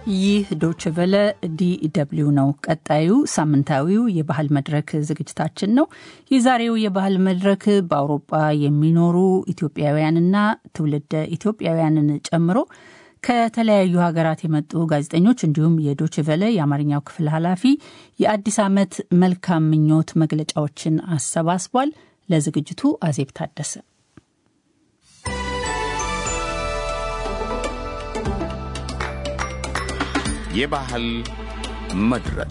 ይህ ዶችቨለ ዲደብሊው ነው። ቀጣዩ ሳምንታዊው የባህል መድረክ ዝግጅታችን ነው። የዛሬው የባህል መድረክ በአውሮፓ የሚኖሩ ኢትዮጵያውያንና ትውልደ ኢትዮጵያውያንን ጨምሮ ከተለያዩ ሀገራት የመጡ ጋዜጠኞች እንዲሁም የዶችቨለ የአማርኛው ክፍል ኃላፊ የአዲስ ዓመት መልካም ምኞት መግለጫዎችን አሰባስቧል። ለዝግጅቱ አዜብ ታደሰ የባህል መድረክ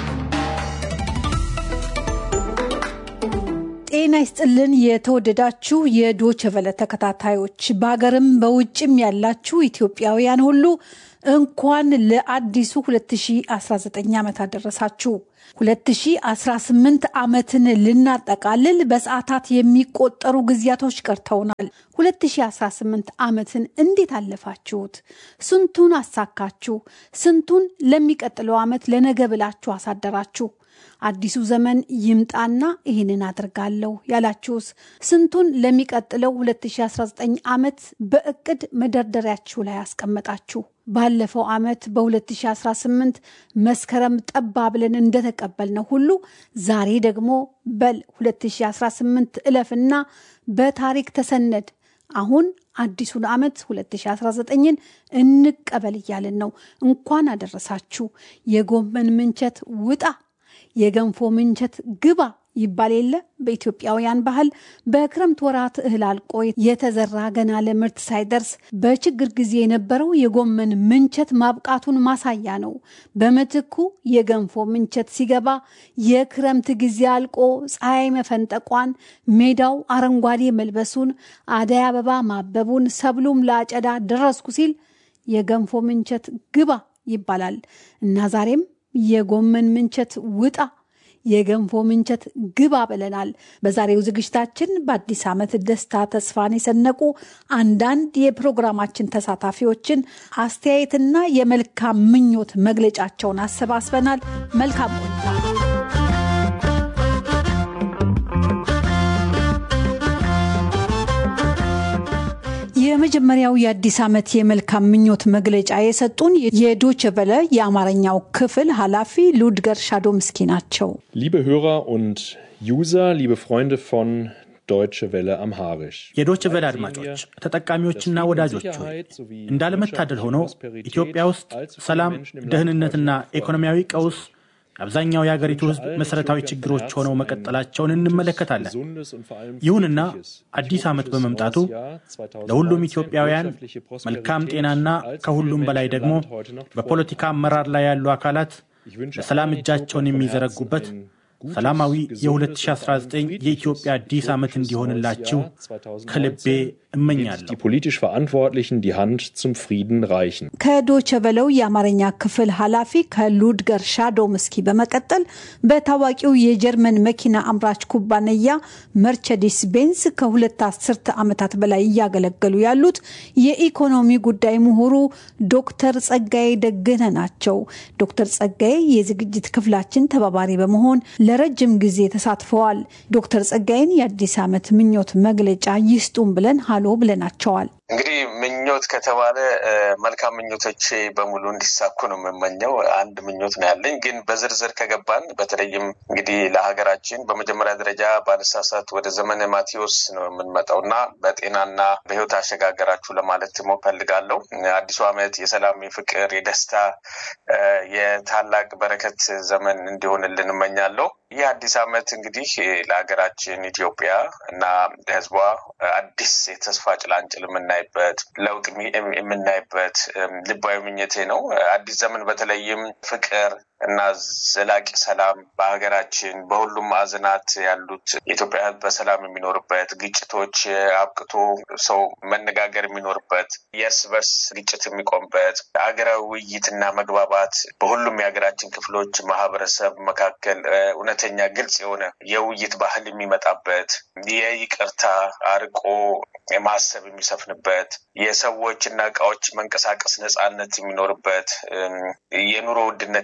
ጤና ይስጥልን። የተወደዳችሁ የዶቸቨለ ተከታታዮች በሀገርም በውጭም ያላችሁ ኢትዮጵያውያን ሁሉ እንኳን ለአዲሱ 2019 ዓመት አደረሳችሁ። 2018 ዓመትን ልናጠቃልል በሰዓታት የሚቆጠሩ ጊዜያቶች ቀርተውናል። 2018 ዓመትን እንዴት አለፋችሁት? ስንቱን አሳካችሁ? ስንቱን ለሚቀጥለው ዓመት ለነገ ብላችሁ አሳደራችሁ? አዲሱ ዘመን ይምጣና ይህንን አድርጋለሁ ያላችሁስ? ስንቱን ለሚቀጥለው 2019 ዓመት በእቅድ መደርደሪያችሁ ላይ አስቀመጣችሁ? ባለፈው ዓመት በ2018 መስከረም ጠባ ብለን እንደተቀበልነው ሁሉ ዛሬ ደግሞ በል 2018 እለፍና በታሪክ ተሰነድ አሁን አዲሱን ዓመት 2019ን እንቀበል እያልን ነው። እንኳን አደረሳችሁ። የጎመን ምንቸት ውጣ የገንፎ ምንቸት ግባ ይባል የለ በኢትዮጵያውያን ባህል በክረምት ወራት እህል አልቆ የተዘራ ገና ለምርት ሳይደርስ በችግር ጊዜ የነበረው የጎመን ምንቸት ማብቃቱን ማሳያ ነው። በምትኩ የገንፎ ምንቸት ሲገባ የክረምት ጊዜ አልቆ ፀሐይ መፈንጠቋን፣ ሜዳው አረንጓዴ መልበሱን፣ አደይ አበባ ማበቡን፣ ሰብሉም ለአጨዳ ደረስኩ ሲል የገንፎ ምንቸት ግባ ይባላል እና ዛሬም የጎመን ምንቸት ውጣ የገንፎ ምንቸት ግባ ብለናል። በዛሬው ዝግጅታችን በአዲስ ዓመት ደስታ ተስፋን የሰነቁ አንዳንድ የፕሮግራማችን ተሳታፊዎችን አስተያየትና የመልካም ምኞት መግለጫቸውን አሰባስበናል። መልካም ቆይታ። የመጀመሪያው የአዲስ ዓመት የመልካም ምኞት መግለጫ የሰጡን የዶቸ ቨለ የአማርኛው ክፍል ኃላፊ ሉድገር ሻዶምስኪ ናቸው። Liebe Hörer und User, liebe Freunde von Deutsche Welle Amharisch. የዶች ቨለ አድማጮች፣ ተጠቃሚዎችና ወዳጆች ሆይ እንዳለመታደል ሆኖ ኢትዮጵያ ውስጥ ሰላም፣ ደህንነትና ኢኮኖሚያዊ ቀውስ አብዛኛው የአገሪቱ ሕዝብ መሠረታዊ ችግሮች ሆነው መቀጠላቸውን እንመለከታለን። ይሁንና አዲስ ዓመት በመምጣቱ ለሁሉም ኢትዮጵያውያን መልካም ጤናና ከሁሉም በላይ ደግሞ በፖለቲካ አመራር ላይ ያሉ አካላት ለሰላም እጃቸውን የሚዘረጉበት ሰላማዊ የ2019 የኢትዮጵያ አዲስ ዓመት እንዲሆንላችሁ ከልቤ እመኛለሁ። Die politisch Verantwortlichen die Hand zum Frieden reichen. ከዶቸ ቨለው የአማርኛ ክፍል ኃላፊ ከሉድገር ሻዶምስኪ በመቀጠል በታዋቂው የጀርመን መኪና አምራች ኩባንያ መርቸዲስ ቤንስ ከሁለት አስርተ ዓመታት በላይ እያገለገሉ ያሉት የኢኮኖሚ ጉዳይ ምሁሩ ዶክተር ጸጋዬ ደግነ ናቸው። ዶክተር ጸጋዬ የዝግጅት ክፍላችን ተባባሪ በመሆን ለረጅም ጊዜ ተሳትፈዋል። ዶክተር ጸጋዬን የአዲስ ዓመት ምኞት መግለጫ ይስጡን ብለን ሀሎ ብለናቸዋል። እንግዲህ ምኞት ከተባለ መልካም ምኞቶቼ በሙሉ እንዲሳኩ ነው የምመኘው። አንድ ምኞት ነው ያለኝ። ግን በዝርዝር ከገባን በተለይም እንግዲህ ለሀገራችን በመጀመሪያ ደረጃ ባለሳሳት ወደ ዘመነ ማቴዎስ ነው የምንመጣው እና በጤናና በሕይወት አሸጋገራችሁ ለማለት ፈልጋለሁ። አዲሱ ዓመት የሰላም፣ የፍቅር፣ የደስታ የታላቅ በረከት ዘመን እንዲሆንልን እመኛለሁ። ይህ አዲስ ዓመት እንግዲህ ለሀገራችን ኢትዮጵያ እና ለሕዝቧ አዲስ የተስፋ ጭላንጭል የምናይበት ለውጥ የምናይበት ልባዊ ምኞቴ ነው። አዲስ ዘመን በተለይም ፍቅር እና ዘላቂ ሰላም በሀገራችን በሁሉም ማዕዘናት ያሉት የኢትዮጵያ ሕዝብ በሰላም የሚኖርበት ግጭቶች አብቅቶ ሰው መነጋገር የሚኖርበት የእርስ በርስ ግጭት የሚቆምበት ሀገራዊ ውይይትና መግባባት በሁሉም የሀገራችን ክፍሎች ማህበረሰብ መካከል እውነተኛ ግልጽ የሆነ የውይይት ባህል የሚመጣበት የይቅርታ አርቆ ማሰብ የሚሰፍንበት የሰዎች እና እቃዎች መንቀሳቀስ ነጻነት የሚኖርበት የኑሮ ውድነት የሚቀና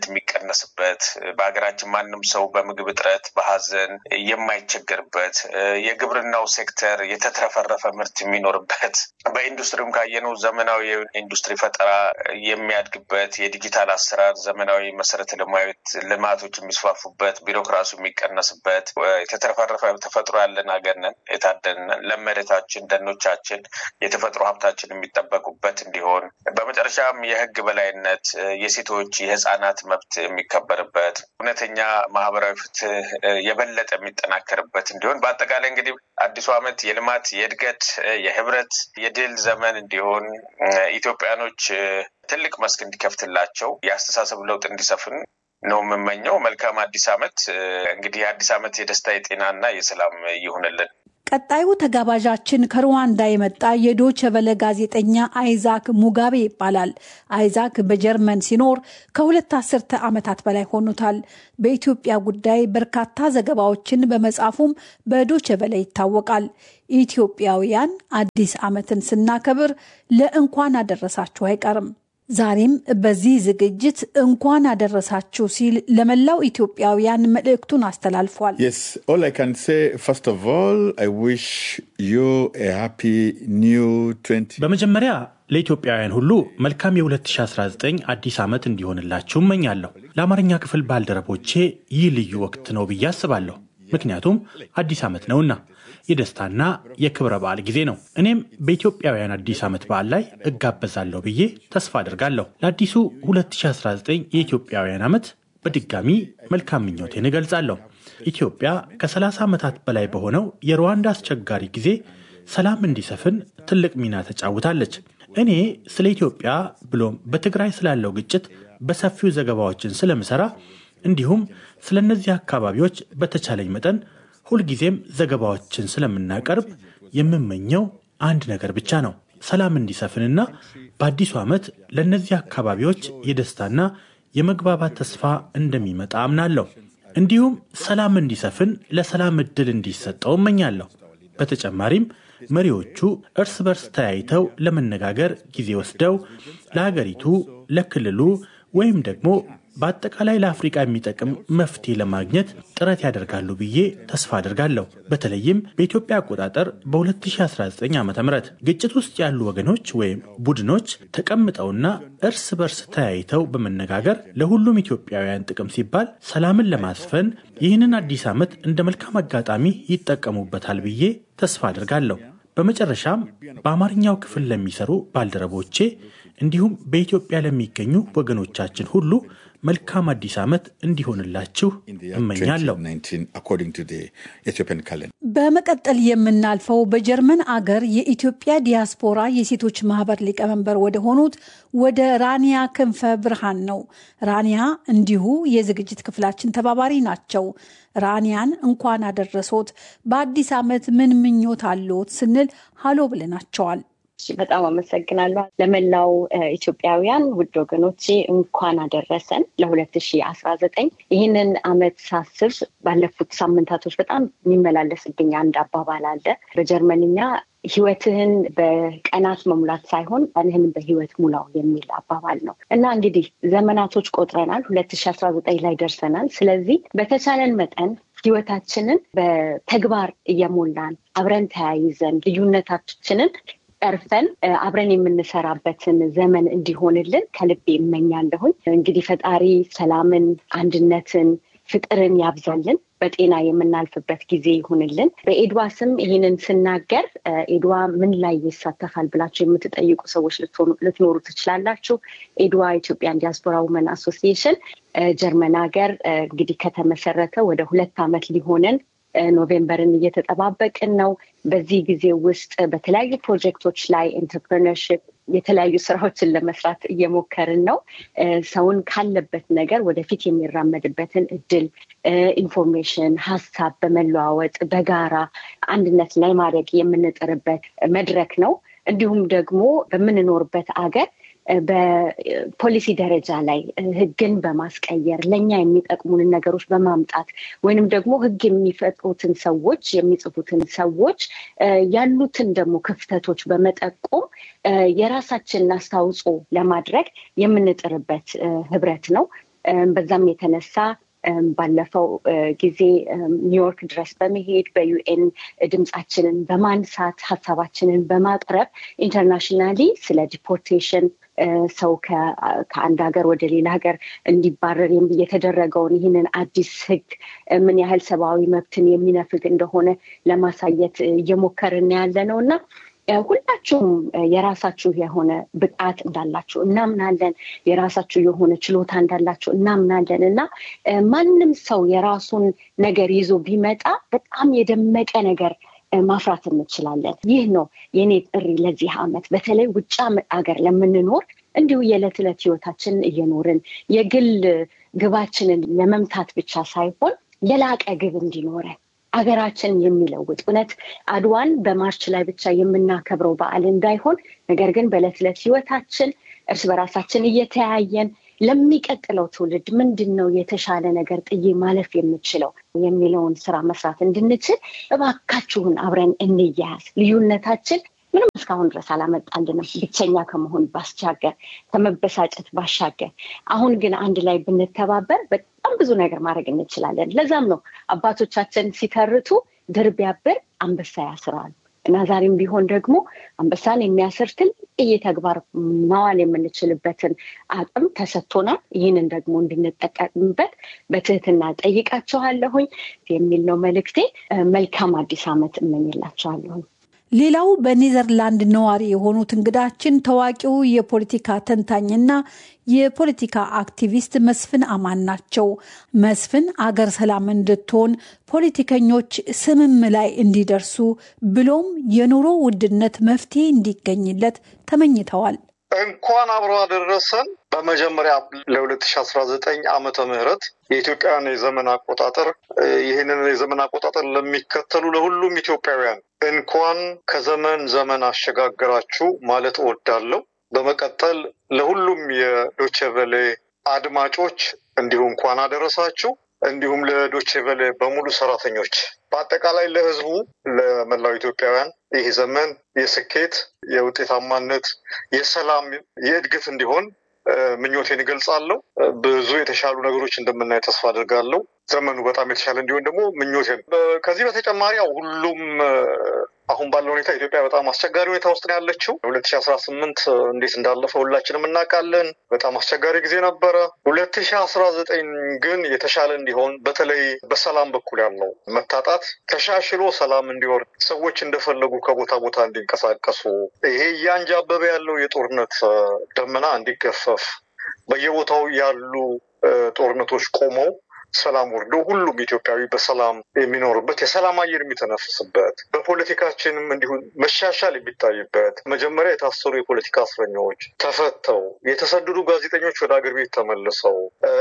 የሚቀነስበት በሀገራችን ማንም ሰው በምግብ እጥረት በሀዘን የማይቸገርበት የግብርናው ሴክተር የተትረፈረፈ ምርት የሚኖርበት በኢንዱስትሪም ካየነው ዘመናዊ ኢንዱስትሪ ፈጠራ የሚያድግበት የዲጂታል አሰራር ዘመናዊ መሰረተ ልማቶች የሚስፋፉበት ቢሮክራሲ የሚቀነስበት የተትረፈረፈ ተፈጥሮ ያለን ሀገር ነን። የታደልን ለመሬታችን፣ ደኖቻችን፣ የተፈጥሮ ሀብታችን የሚጠበቁበት እንዲሆን በመጨረሻም የህግ በላይነት የሴቶች የህፃናት መብት የሚከበርበት እውነተኛ ማህበራዊ ፍትህ የበለጠ የሚጠናከርበት እንዲሆን በአጠቃላይ እንግዲህ አዲሱ ዓመት የልማት የእድገት የህብረት የድል ዘመን እንዲሆን ኢትዮጵያኖች ትልቅ መስክ እንዲከፍትላቸው የአስተሳሰብ ለውጥ እንዲሰፍን ነው የምመኘው። መልካም አዲስ ዓመት። እንግዲህ የአዲስ ዓመት የደስታ የጤናና የሰላም ይሁንልን። ቀጣዩ ተጋባዣችን ከሩዋንዳ የመጣ የዶቸ ቨለ ጋዜጠኛ አይዛክ ሙጋቤ ይባላል። አይዛክ በጀርመን ሲኖር ከሁለት አስርተ ዓመታት በላይ ሆኑታል። በኢትዮጵያ ጉዳይ በርካታ ዘገባዎችን በመጻፉም በዶቸ ቨለ ይታወቃል። ኢትዮጵያውያን አዲስ ዓመትን ስናከብር ለእንኳን አደረሳችሁ አይቀርም። ዛሬም በዚህ ዝግጅት እንኳን አደረሳችሁ ሲል ለመላው ኢትዮጵያውያን መልእክቱን አስተላልፏል። በመጀመሪያ ለኢትዮጵያውያን ሁሉ መልካም የ2019 አዲስ ዓመት እንዲሆንላችሁ እመኛለሁ። ለአማርኛ ክፍል ባልደረቦቼ ይህ ልዩ ወቅት ነው ብዬ አስባለሁ። ምክንያቱም አዲስ ዓመት ነውና የደስታና የክብረ በዓል ጊዜ ነው። እኔም በኢትዮጵያውያን አዲስ ዓመት በዓል ላይ እጋበዛለሁ ብዬ ተስፋ አድርጋለሁ። ለአዲሱ 2019 የኢትዮጵያውያን ዓመት በድጋሚ መልካም ምኞቴን እገልጻለሁ። ኢትዮጵያ ከ30 ዓመታት በላይ በሆነው የሩዋንዳ አስቸጋሪ ጊዜ ሰላም እንዲሰፍን ትልቅ ሚና ተጫውታለች። እኔ ስለ ኢትዮጵያ ብሎም በትግራይ ስላለው ግጭት በሰፊው ዘገባዎችን ስለምሰራ እንዲሁም ስለ እነዚህ አካባቢዎች በተቻለኝ መጠን ሁልጊዜም ዘገባዎችን ስለምናቀርብ የምመኘው አንድ ነገር ብቻ ነው፣ ሰላም እንዲሰፍንና በአዲሱ ዓመት ለእነዚህ አካባቢዎች የደስታና የመግባባት ተስፋ እንደሚመጣ አምናለሁ። እንዲሁም ሰላም እንዲሰፍን ለሰላም ዕድል እንዲሰጠው እመኛለሁ። በተጨማሪም መሪዎቹ እርስ በርስ ተያይተው ለመነጋገር ጊዜ ወስደው ለሀገሪቱ፣ ለክልሉ ወይም ደግሞ በአጠቃላይ ለአፍሪቃ የሚጠቅም መፍትሄ ለማግኘት ጥረት ያደርጋሉ ብዬ ተስፋ አድርጋለሁ። በተለይም በኢትዮጵያ አቆጣጠር በ2019 ዓ ም ግጭት ውስጥ ያሉ ወገኖች ወይም ቡድኖች ተቀምጠውና እርስ በርስ ተያይተው በመነጋገር ለሁሉም ኢትዮጵያውያን ጥቅም ሲባል ሰላምን ለማስፈን ይህንን አዲስ ዓመት እንደ መልካም አጋጣሚ ይጠቀሙበታል ብዬ ተስፋ አድርጋለሁ። በመጨረሻም በአማርኛው ክፍል ለሚሰሩ ባልደረቦቼ እንዲሁም በኢትዮጵያ ለሚገኙ ወገኖቻችን ሁሉ መልካም አዲስ ዓመት እንዲሆንላችሁ እመኛለሁ። በመቀጠል የምናልፈው በጀርመን አገር የኢትዮጵያ ዲያስፖራ የሴቶች ማህበር ሊቀመንበር ወደ ሆኑት ወደ ራኒያ ክንፈ ብርሃን ነው። ራኒያ እንዲሁ የዝግጅት ክፍላችን ተባባሪ ናቸው። ራኒያን እንኳን አደረሶት፣ በአዲስ ዓመት ምን ምኞት አለዎት ስንል ሀሎ ብለናቸዋል። በጣም አመሰግናለሁ። ለመላው ኢትዮጵያውያን ውድ ወገኖቼ እንኳን አደረሰን ለሁለት ሺ አስራ ዘጠኝ ይህንን አመት ሳስብ ባለፉት ሳምንታቶች በጣም የሚመላለስብኝ አንድ አባባል አለ በጀርመንኛ ህይወትህን በቀናት መሙላት ሳይሆን ቀንህን በህይወት ሙላው የሚል አባባል ነው እና እንግዲህ ዘመናቶች ቆጥረናል። ሁለት ሺ አስራ ዘጠኝ ላይ ደርሰናል። ስለዚህ በተቻለን መጠን ህይወታችንን በተግባር እየሞላን አብረን ተያይዘን ልዩነታችንን ቀርፈን አብረን የምንሰራበትን ዘመን እንዲሆንልን ከልቤ እመኛለሁኝ። እንግዲህ ፈጣሪ ሰላምን፣ አንድነትን፣ ፍቅርን ያብዛልን። በጤና የምናልፍበት ጊዜ ይሁንልን። በኤድዋ ስም ይህንን ስናገር ኤድዋ ምን ላይ ይሳተፋል ብላችሁ የምትጠይቁ ሰዎች ልትኖሩ ትችላላችሁ። ኤድዋ ኢትዮጵያን ዲያስፖራ ውመን አሶሲዬሽን ጀርመን ሀገር እንግዲህ ከተመሰረተ ወደ ሁለት ዓመት ሊሆነን ኖቬምበርን እየተጠባበቅን ነው። በዚህ ጊዜ ውስጥ በተለያዩ ፕሮጀክቶች ላይ ኢንተርፕረነርሽፕ የተለያዩ ስራዎችን ለመስራት እየሞከርን ነው። ሰውን ካለበት ነገር ወደፊት የሚራመድበትን እድል፣ ኢንፎርሜሽን፣ ሀሳብ በመለዋወጥ በጋራ አንድነት ላይ ማድረግ የምንጥርበት መድረክ ነው። እንዲሁም ደግሞ በምንኖርበት አገር በፖሊሲ ደረጃ ላይ ህግን በማስቀየር ለእኛ የሚጠቅሙንን ነገሮች በማምጣት ወይንም ደግሞ ህግ የሚፈጥሩትን ሰዎች የሚጽፉትን ሰዎች ያሉትን ደግሞ ክፍተቶች በመጠቆም የራሳችንን አስተዋጽኦ ለማድረግ የምንጥርበት ህብረት ነው። በዛም የተነሳ ባለፈው ጊዜ ኒውዮርክ ድረስ በመሄድ በዩኤን ድምፃችንን በማንሳት ሀሳባችንን በማቅረብ ኢንተርናሽናሊ ስለ ዲፖርቴሽን ሰው ከአንድ ሀገር ወደ ሌላ ሀገር እንዲባረር የተደረገውን ይህንን አዲስ ሕግ ምን ያህል ሰብአዊ መብትን የሚነፍግ እንደሆነ ለማሳየት እየሞከርን ያለ ነው እና ሁላችሁም የራሳችሁ የሆነ ብቃት እንዳላችሁ እናምናለን። የራሳችሁ የሆነ ችሎታ እንዳላችሁ እናምናለን እና ማንም ሰው የራሱን ነገር ይዞ ቢመጣ በጣም የደመቀ ነገር ማፍራት እንችላለን። ይህ ነው የኔ ጥሪ ለዚህ ዓመት በተለይ ውጭ ሀገር ለምንኖር እንዲሁ የዕለት ዕለት ህይወታችንን እየኖርን የግል ግባችንን ለመምታት ብቻ ሳይሆን የላቀ ግብ እንዲኖረን አገራችን የሚለውጥ እውነት አድዋን በማርች ላይ ብቻ የምናከብረው በዓል እንዳይሆን ነገር ግን በዕለት ዕለት ህይወታችን እርስ በራሳችን እየተያየን ለሚቀጥለው ትውልድ ምንድን ነው የተሻለ ነገር ጥዬ ማለፍ የምችለው የሚለውን ስራ መስራት እንድንችል እባካችሁን አብረን እንያያዝ። ልዩነታችን ምንም እስካሁን ድረስ አላመጣልንም፣ ብቸኛ ከመሆን ባስቻገር ከመበሳጨት ባሻገር። አሁን ግን አንድ ላይ ብንተባበር በጣም ብዙ ነገር ማድረግ እንችላለን። ለዛም ነው አባቶቻችን ሲተርቱ ድር ቢያብር አንበሳ ያስራሉ እና ዛሬም ቢሆን ደግሞ አንበሳን የሚያስር ትልቅ ተግባር ማዋል የምንችልበትን አቅም ተሰጥቶናል። ይህንን ደግሞ እንድንጠቀምበት በትህትና ጠይቃቸዋለሁኝ የሚል ነው መልእክቴ። መልካም አዲስ ዓመት እመኝላቸዋለሁኝ። ሌላው በኔዘርላንድ ነዋሪ የሆኑት እንግዳችን ታዋቂው የፖለቲካ ተንታኝና የፖለቲካ አክቲቪስት መስፍን አማን ናቸው። መስፍን አገር ሰላም እንድትሆን ፖለቲከኞች ስምም ላይ እንዲደርሱ ብሎም የኑሮ ውድነት መፍትሄ እንዲገኝለት ተመኝተዋል። እንኳን አብሮ አደረሰን። በመጀመሪያ ለ2019 ዓመተ ምህረት የኢትዮጵያን የዘመን አቆጣጠር ይህንን የዘመን አቆጣጠር ለሚከተሉ ለሁሉም ኢትዮጵያውያን እንኳን ከዘመን ዘመን አሸጋገራችሁ ማለት እወዳለሁ። በመቀጠል ለሁሉም የዶቼቨሌ አድማጮች እንዲሁ እንኳን አደረሳችሁ። እንዲሁም ለዶቼቨሌ በሙሉ ሰራተኞች፣ በአጠቃላይ ለሕዝቡ ለመላው ኢትዮጵያውያን ይህ ዘመን የስኬት፣ የውጤታማነት፣ የሰላም፣ የእድገት እንዲሆን ምኞቴን እገልጻለሁ። ብዙ የተሻሉ ነገሮች እንደምናይ ተስፋ አድርጋለሁ። ዘመኑ በጣም የተሻለ እንዲሆን ደግሞ ምኞቴን። ከዚህ በተጨማሪ ያው ሁሉም አሁን ባለው ሁኔታ ኢትዮጵያ በጣም አስቸጋሪ ሁኔታ ውስጥ ነው ያለችው። ሁለት ሺ አስራ ስምንት እንዴት እንዳለፈ ሁላችንም እናውቃለን። በጣም አስቸጋሪ ጊዜ ነበረ። ሁለት ሺ አስራ ዘጠኝ ግን የተሻለ እንዲሆን በተለይ በሰላም በኩል ያለው መታጣት ተሻሽሎ ሰላም እንዲወርድ ሰዎች እንደፈለጉ ከቦታ ቦታ እንዲንቀሳቀሱ ይሄ እያንጃበበ ያለው የጦርነት ደመና እንዲገፈፍ በየቦታው ያሉ ጦርነቶች ቆመው ሰላም ወርዶ ሁሉም ኢትዮጵያዊ በሰላም የሚኖርበት የሰላም አየር የሚተነፍስበት በፖለቲካችንም እንዲሁ መሻሻል የሚታይበት መጀመሪያ የታሰሩ የፖለቲካ እስረኞች ተፈተው የተሰደዱ ጋዜጠኞች ወደ አገር ቤት ተመልሰው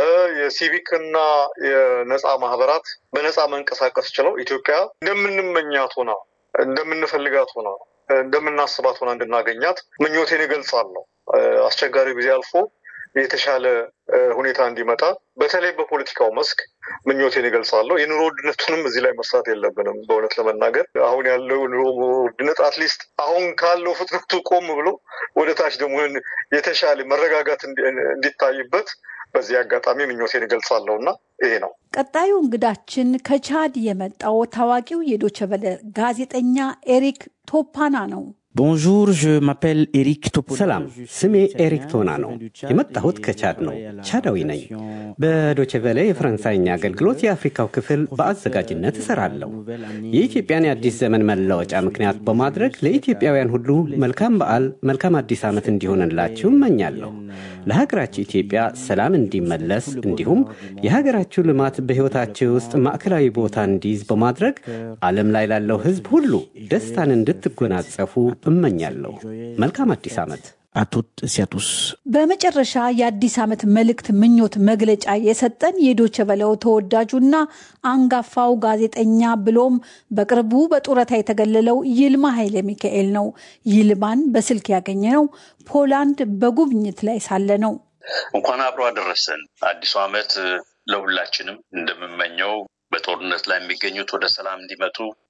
የሲቪክና የነፃ ማህበራት በነፃ መንቀሳቀስ ችለው ኢትዮጵያ እንደምንመኛት ሆና እንደምንፈልጋት ሆና እንደምናስባት ሆና እንድናገኛት ምኞቴን እገልጻለሁ። አስቸጋሪ ጊዜ አልፎ የተሻለ ሁኔታ እንዲመጣ በተለይ በፖለቲካው መስክ ምኞቴን ይገልጻለሁ። የኑሮ ውድነቱንም እዚህ ላይ መስራት የለብንም። በእውነት ለመናገር አሁን ያለው ኑሮ ውድነት አትሊስት አሁን ካለው ፍጥነቱ ቆም ብሎ ወደ ታች ደግሞ የተሻለ መረጋጋት እንዲታይበት በዚህ አጋጣሚ ምኞቴን ይገልጻለሁ እና ይሄ ነው። ቀጣዩ እንግዳችን ከቻድ የመጣው ታዋቂው የዶቸበለ ጋዜጠኛ ኤሪክ ቶፓና ነው። ቦንጆur je m'appelle ኤሪክ ቶፖና ሰላም፣ ስሜ ኤሪክ ቶና ነው። የመጣሁት ከቻድ ነው። ቻዳዊ ነኝ። በዶቼቬሌ የፈረንሳይኛ አገልግሎት የአፍሪካው ክፍል በአዘጋጅነት እሰራለሁ። የኢትዮጵያን የአዲስ ዘመን መለወጫ ምክንያት በማድረግ ለኢትዮጵያውያን ሁሉ መልካም በዓል፣ መልካም አዲስ ዓመት እንዲሆንላችሁ እመኛለሁ። ለሀገራችሁ ኢትዮጵያ ሰላም እንዲመለስ እንዲሁም የሀገራችሁ ልማት በሕይወታችሁ ውስጥ ማዕከላዊ ቦታ እንዲይዝ በማድረግ ዓለም ላይ ላለው ሕዝብ ሁሉ ደስታን እንድትጎናጸፉ እመኛለሁ። መልካም አዲስ ዓመት። አቱት ሲያቱስ በመጨረሻ የአዲስ ዓመት መልእክት ምኞት መግለጫ የሰጠን የዶቸ በለው ተወዳጁና አንጋፋው ጋዜጠኛ ብሎም በቅርቡ በጡረታ የተገለለው ይልማ ኃይለ ሚካኤል ነው። ይልማን በስልክ ያገኘነው ፖላንድ በጉብኝት ላይ ሳለ ነው። እንኳን አብሮ አደረሰን። አዲሱ ዓመት ለሁላችንም እንደምመኘው በጦርነት ላይ የሚገኙት ወደ ሰላም እንዲመጡ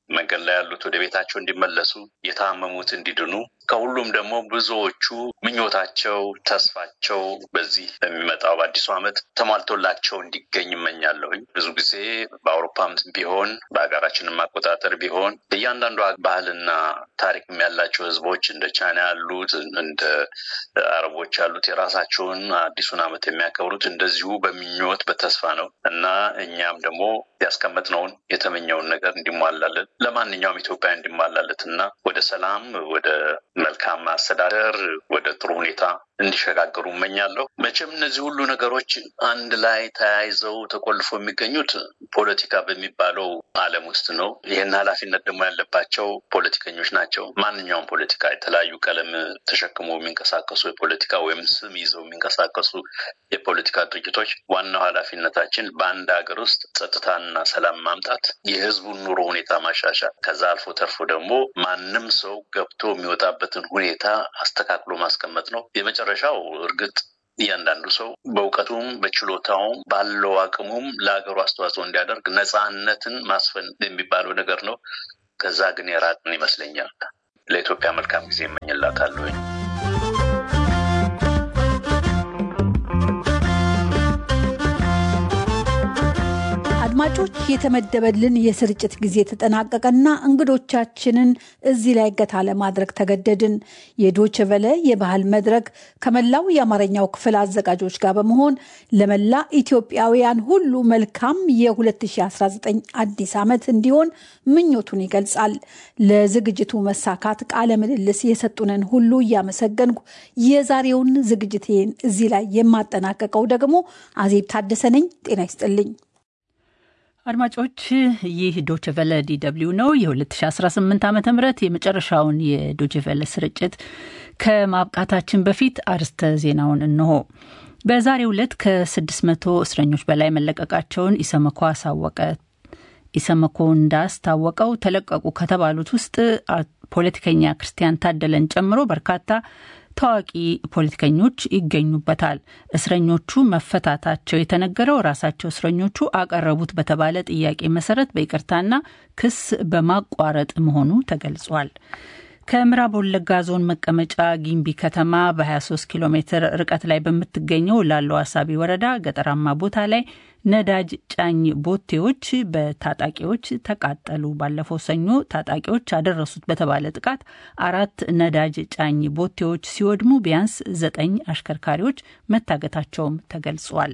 መንገድ ላይ ያሉት ወደ ቤታቸው እንዲመለሱ፣ የታመሙት እንዲድኑ፣ ከሁሉም ደግሞ ብዙዎቹ ምኞታቸው፣ ተስፋቸው በዚህ በሚመጣው በአዲሱ ዓመት ተሟልቶላቸው እንዲገኝ እመኛለሁኝ። ብዙ ጊዜ በአውሮፓም ቢሆን በሀገራችንም አቆጣጠር ቢሆን እያንዳንዱ ባህልና ታሪክም ያላቸው ህዝቦች እንደ ቻይና ያሉት እንደ አረቦች ያሉት የራሳቸውን አዲሱን ዓመት የሚያከብሩት እንደዚሁ በምኞት በተስፋ ነው እና እኛም ደግሞ ያስቀመጥነውን የተመኘውን ነገር እንዲሟላለን ለማንኛውም ኢትዮጵያ እንዲሟላለት እና ወደ ሰላም፣ ወደ መልካም አስተዳደር፣ ወደ ጥሩ ሁኔታ እንዲሸጋገሩ እመኛለሁ። መቼም እነዚህ ሁሉ ነገሮች አንድ ላይ ተያይዘው ተቆልፎ የሚገኙት ፖለቲካ በሚባለው ዓለም ውስጥ ነው። ይህን ኃላፊነት ደግሞ ያለባቸው ፖለቲከኞች ናቸው። ማንኛውም ፖለቲካ የተለያዩ ቀለም ተሸክሞ የሚንቀሳቀሱ የፖለቲካ ወይም ስም ይዘው የሚንቀሳቀሱ የፖለቲካ ድርጅቶች ዋናው ኃላፊነታችን በአንድ ሀገር ውስጥ ጸጥታና ሰላም ማምጣት፣ የህዝቡን ኑሮ ሁኔታ ማሻሻል፣ ከዛ አልፎ ተርፎ ደግሞ ማንም ሰው ገብቶ የሚወጣበትን ሁኔታ አስተካክሎ ማስቀመጥ ነው። የመጨረሻው እርግጥ እያንዳንዱ ሰው በእውቀቱም በችሎታውም ባለው አቅሙም ለሀገሩ አስተዋጽኦ እንዲያደርግ ነፃነትን ማስፈን የሚባለው ነገር ነው። ከዛ ግን የራቅን ይመስለኛል። ለኢትዮጵያ መልካም ጊዜ እመኝላታለሁ። አድማጮች የተመደበልን የስርጭት ጊዜ ተጠናቀቀና እንግዶቻችንን እዚህ ላይ እገታ ለማድረግ ተገደድን። የዶችቨለ የባህል መድረክ ከመላው የአማርኛው ክፍል አዘጋጆች ጋር በመሆን ለመላ ኢትዮጵያውያን ሁሉ መልካም የ2019 አዲስ ዓመት እንዲሆን ምኞቱን ይገልጻል። ለዝግጅቱ መሳካት ቃለ ምልልስ የሰጡንን ሁሉ እያመሰገንኩ የዛሬውን ዝግጅቴን እዚህ ላይ የማጠናቀቀው ደግሞ አዜብ ታደሰ ነኝ። ጤና ይስጥልኝ። አድማጮች ይህ ዶችቨለ ዲደብሊው ነው። የ2018 ዓ ም የመጨረሻውን የዶችቨለ ስርጭት ከማብቃታችን በፊት አርስተ ዜናውን እንሆ። በዛሬው ዕለት ከ600 እስረኞች በላይ መለቀቃቸውን ኢሰመኮ አሳወቀ። ኢሰመኮ እንዳስታወቀው ተለቀቁ ከተባሉት ውስጥ ፖለቲከኛ ክርስቲያን ታደለን ጨምሮ በርካታ ታዋቂ ፖለቲከኞች ይገኙበታል። እስረኞቹ መፈታታቸው የተነገረው ራሳቸው እስረኞቹ አቀረቡት በተባለ ጥያቄ መሰረት በይቅርታና ክስ በማቋረጥ መሆኑ ተገልጿል። ከምዕራብ ወለጋ ዞን መቀመጫ ጊምቢ ከተማ በ23 ኪሎ ሜትር ርቀት ላይ በምትገኘው ላሎ አሳቢ ወረዳ ገጠራማ ቦታ ላይ ነዳጅ ጫኝ ቦቴዎች በታጣቂዎች ተቃጠሉ። ባለፈው ሰኞ ታጣቂዎች አደረሱት በተባለ ጥቃት አራት ነዳጅ ጫኝ ቦቴዎች ሲወድሙ ቢያንስ ዘጠኝ አሽከርካሪዎች መታገታቸውም ተገልጿል።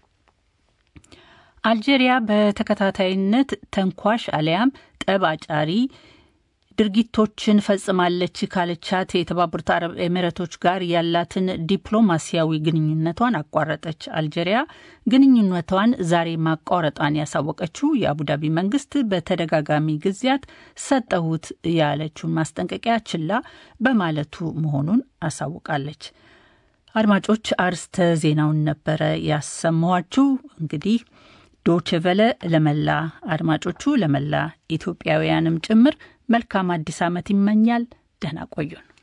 አልጄሪያ በተከታታይነት ተንኳሽ አሊያም ጠብ አጫሪ ድርጊቶችን ፈጽማለች ካለቻት የተባበሩት አረብ ኤሚሬቶች ጋር ያላትን ዲፕሎማሲያዊ ግንኙነቷን አቋረጠች። አልጄሪያ ግንኙነቷን ዛሬ ማቋረጧን ያሳወቀችው የአቡዳቢ መንግስት በተደጋጋሚ ጊዜያት ሰጠሁት ያለችውን ማስጠንቀቂያ ችላ በማለቱ መሆኑን አሳውቃለች። አድማጮች፣ አርስተ ዜናውን ነበረ ያሰማኋችሁ። እንግዲህ ዶችቨለ ለመላ አድማጮቹ ለመላ ኢትዮጵያውያንም ጭምር መልካም አዲስ ዓመት ይመኛል። ደህና ቆዩን።